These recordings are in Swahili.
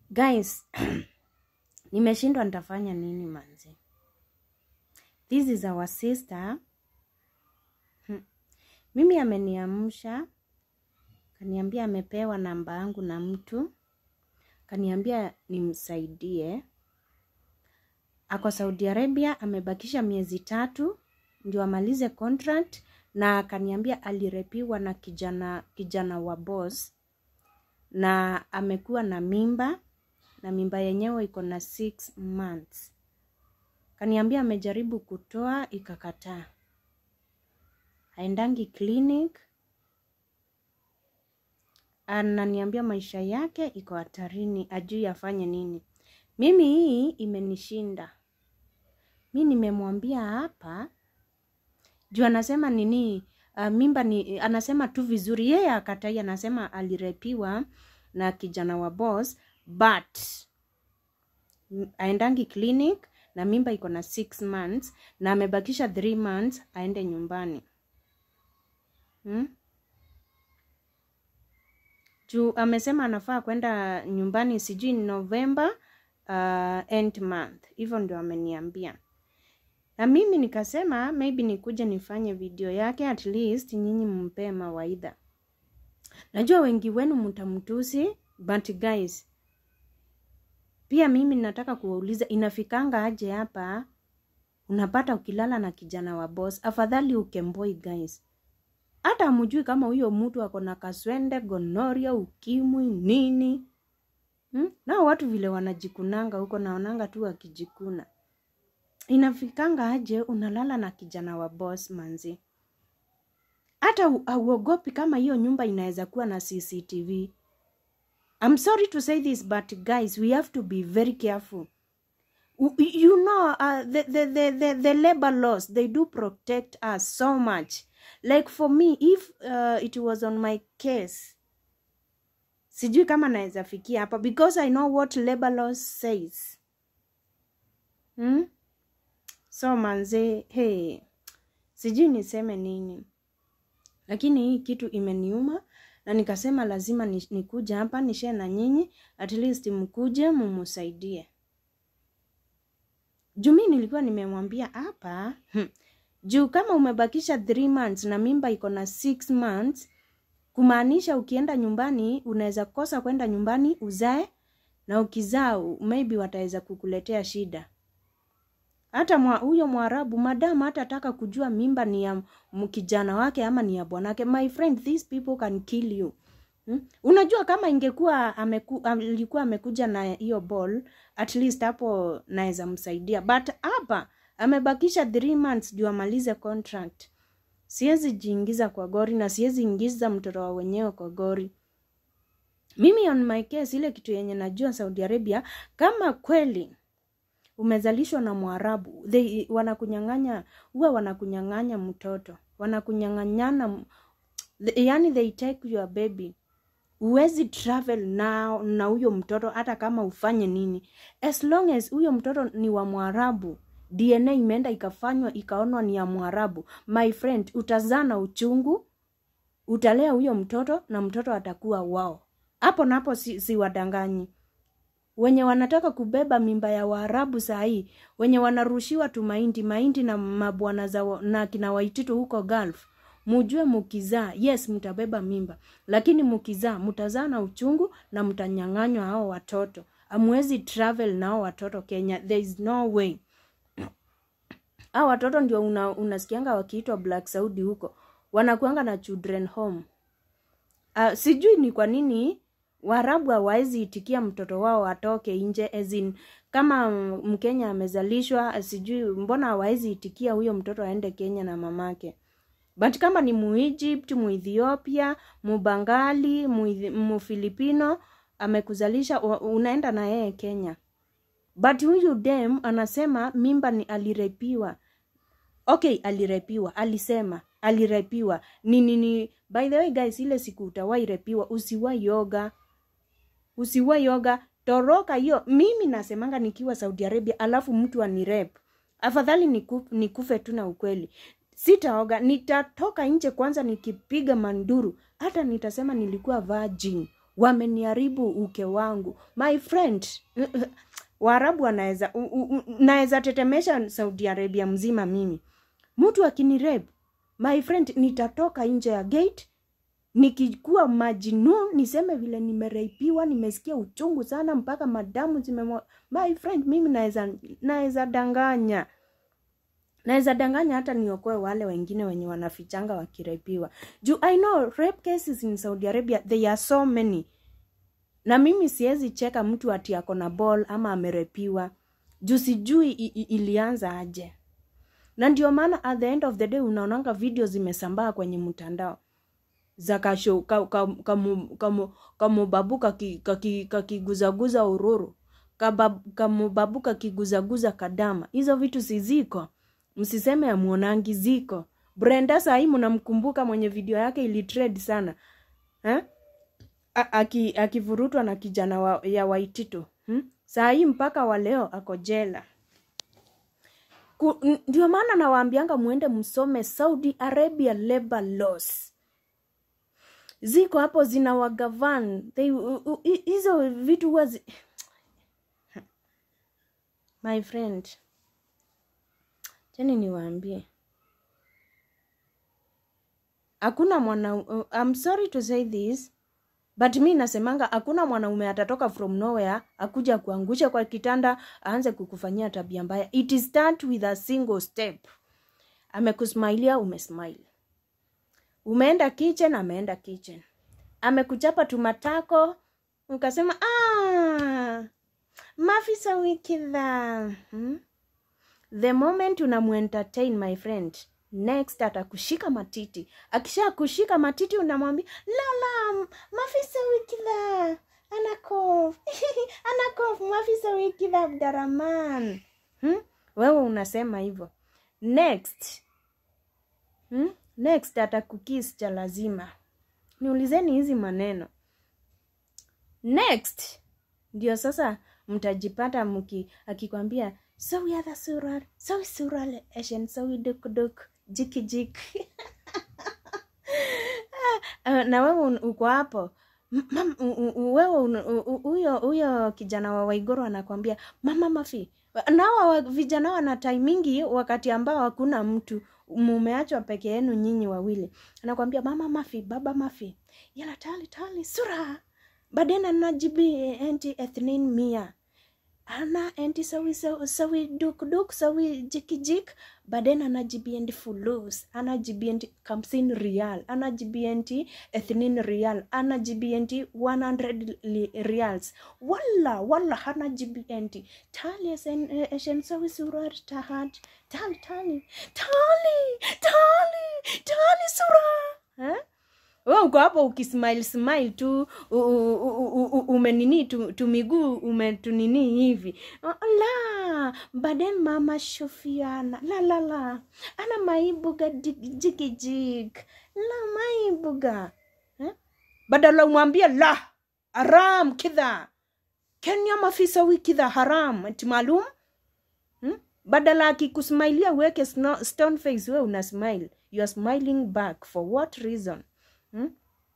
guys nimeshindwa nitafanya nini manzi this is our sister Hmm. mimi ameniamsha kaniambia amepewa namba yangu na mtu kaniambia nimsaidie ako saudi arabia amebakisha miezi tatu ndio amalize contract na akaniambia alirepiwa na kijana kijana wa boss na amekuwa na mimba na mimba yenyewe iko na six months kaniambia amejaribu kutoa ikakataa haendangi clinic ananiambia maisha yake iko hatarini ajui afanye nini mimi hii imenishinda mi nimemwambia hapa juu anasema nini uh, mimba ni anasema tu vizuri yeye akatai anasema alirepiwa na kijana wa boss but m- aendangi clinic na mimba iko na six months na amebakisha three months aende nyumbani hmm? juu amesema anafaa kwenda nyumbani sijui november uh, end month hivyo ndio ameniambia na mimi nikasema maybe nikuje nifanye video yake at least nyinyi mpee mawaidha najua wengi wenu mtamtusi but guys pia mimi nataka kuwauliza inafikanga aje hapa unapata ukilala na kijana wa boss afadhali ukemboi guys hata amujui kama huyo mtu ako na kaswende gonoria ukimwi nini hmm? nao watu vile wanajikunanga huko naonanga tu wakijikuna inafikanga aje unalala na kijana wa boss manzi hata u- hauogopi kama hiyo nyumba inaweza kuwa na cctv i'm sorry to say this but guys we have to be very careful U- you know uh, the, the, the, the, the labor laws they do protect us so much like for me if uh, it was on my case sijui kama naweza fikia hapa because i know what labor laws says hmm? so manze hey, sijui niseme nini lakini hii kitu imeniuma na nikasema lazima ni- nikuja hapa nishee na nyinyi at least mkuje mumusaidie juu mi nilikuwa nimemwambia hapa hmm, juu kama umebakisha three months na mimba iko na six months kumaanisha ukienda nyumbani unaweza kosa kwenda nyumbani uzae na ukizaa maybe wataweza kukuletea shida hata mwa, huyo mwarabu madamu hatataka kujua mimba ni ya m- kijana wake ama ni ya bwanake my friend these people can kill you hmm? unajua kama ingekuwa ameku, alikuwa amekuja na hiyo ball at least hapo naweza msaidia but hapa amebakisha three months juu amalize contract siwezi jiingiza kwa gori na siwezi ingiza mtoto wa wenyewe kwa gori mimi on my case ile kitu yenye najua saudi arabia kama kweli umezalishwa na mwarabu they wanakunyang'anya huwa wanakunyang'anya mtoto wanakunyang'anyana m- the- yani they take your baby huwezi travel na na huyo mtoto hata kama ufanye nini as long as huyo mtoto ni wa mwarabu dna imeenda ikafanywa ikaonwa ni ya mwarabu my friend utazaa na uchungu utalea huyo mtoto na mtoto atakuwa wao hapo napo si, si wadanganyi wenye wanataka kubeba mimba ya waarabu sahii wenye wanarushiwa tu mahindi mahindi na mabwana za wa- na kina waititu huko gulf mujue mukizaa yes mtabeba mimba lakini mukizaa mtazaa na uchungu na mtanyang'anywa hao watoto amwezi travel na hao watoto kenya there is no way hao watoto ndio una, unasikianga wakiitwa black saudi huko wanakuanga na children home uh, sijui ni kwa nini waarabu hawawezi itikia mtoto wao atoke nje as in, kama mm, mkenya amezalishwa sijui mbona hawawezi itikia huyo mtoto aende kenya na mamake but kama ni muegypt muethiopia mubangali Muithi- mufilipino amekuzalisha wa- unaenda na yeye kenya but huyu dem anasema mimba ni alirepiwa okay alirepiwa alisema alirepiwa ni nini by the way guys ile siku utawai repiwa usiwai yoga usiwai yoga toroka hiyo mimi nasemanga nikiwa saudi arabia alafu mtu anirep afadhali niku, nikufe tu na ukweli sitaoga nitatoka nje kwanza nikipiga manduru hata nitasema nilikuwa virgin wameniharibu uke wangu my friend waarabu wanaweza u- u- u- naweza tetemesha saudi arabia mzima mimi mtu akinirep my friend nitatoka nje ya gate nikikuwa majinun niseme vile nimereipiwa nimesikia uchungu sana mpaka madamu zimemwa my friend mimi naweza naweza danganya naweza danganya hata niokoe wale wengine wenye wanafichanga wakirepiwa juu i know rape cases in saudi arabia they are so many na mimi siwezi cheka mtu ati ako na ball ama amerepiwa juu sijui i- i- ilianza aje na ndio maana at the end of the day unaonanga video zimesambaa kwenye mtandao za kasho ka, ka, kamu, kamu, kamubabu kaki- kaki- kakiguzaguza ururu Kabab- kamubabu kakiguzaguza kadama hizo vitu siziko msiseme amuonangi ziko brenda sahii mnamkumbuka mwenye video yake ilitrade sana eh? A- aki- akivurutwa na kijana wa, ya waitito hmm? saa hii mpaka wa leo ako jela Ku- n- ndio maana nawaambianga mwende msome saudi arabia labor laws ziko hapo zina wagavan They- u- u- hi- hizo vitu huwa zi... my friend cheni niwaambie hakuna mwana uh, I'm sorry to say this but mi nasemanga hakuna mwanaume atatoka from nowhere akuja kuangusha kwa kitanda aanze kukufanyia tabia mbaya it start with a single step amekusmailia umesmile umeenda kitchen ameenda kitchen amekuchapa tumatako ukasema ah, mafisa wikidha hmm? the moment unamuentertain my friend next atakushika matiti akisha kushika matiti unamwambia lala mafisa wikidha anakof anakof mafisa wikidha abdaraman hmm? wewe unasema hivyo next hmm? next atakukis cha lazima niulizeni hizi maneno next ndio sasa mtajipata mki akikwambia sawi hadha surar sawi sural eshen sawi dukduk jikijik Ah, na wewe un- uko hapo M- mam- u- u- u- wewe un- u- u- huyo huyo kijana wa waigoro anakwambia mama mafi nawa wa- vijana wana taimingi wakati ambao hakuna mtu mumeachwa peke yenu nyinyi wawili anakwambia mama mafi baba mafi yala tali tali sura badena najibi enti ethnin mia ana enti sawi sawi, sawi duk duk sawi jikijik baden anajibiendi fulus anajibiendi kamsin rial anajibiendi ethnin rial anajibiendi 100 li- reals walla walla anajibiendi tali esen eh, eshen sawi surar tahat tali tali tali tali tali sura eh? we uko hapo ukismile smile tu u- u- u- u- u- umenini tu, tu miguu umetunini hivi la baden mama shofiana la la la ana maibuga jik- jikijik la maibuga eh? badala umwambie la haram kidha kenya mafisa wikidha haram ati maalum hmm? badala akikusmailia uweke sno- stone face we una smile you are smiling back for what reason hmm?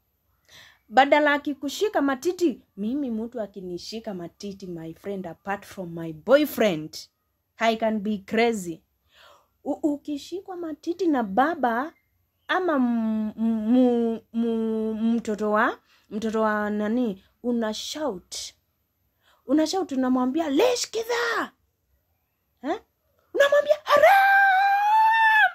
badala akikushika matiti mimi mtu akinishika matiti my friend apart from my boyfriend i can be crazy U ukishikwa matiti na baba ama m- m- m- mtoto wa mtoto wa nani una shout una shout unamwambia lesh kidha eh? unamwambia haram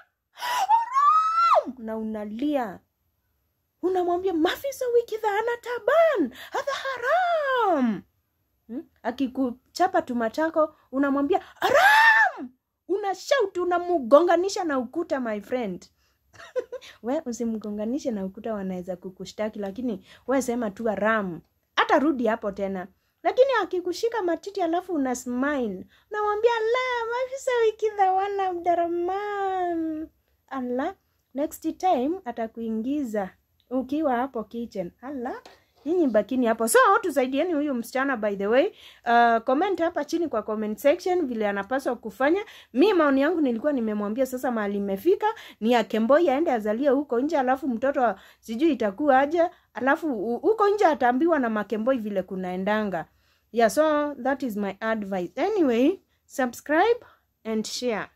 haram na unalia unamwambia mafisa wikidha ana taban hadha haram hmm? akikuchapa tumatako unamwambia haram una shout unamugonganisha na ukuta my friend we usimgonganishe na ukuta wanaweza kukushtaki lakini we sema tu haram hata rudi hapo tena lakini akikushika matiti alafu una smile unamwambia la mafisa wikidha wana abdaraman ala next time atakuingiza ukiwa hapo kitchen ala nyinyi bakini hapo so tusaidieni huyu msichana by the way uh, comment hapa chini kwa comment section vile anapaswa kufanya mi maoni yangu nilikuwa nimemwambia sasa mahali imefika ni akemboi aende azalie huko nje alafu mtoto sijui itakuwa aje alafu u- huko nje ataambiwa na makemboi vile kunaendanga yeah so that is my advice anyway subscribe and share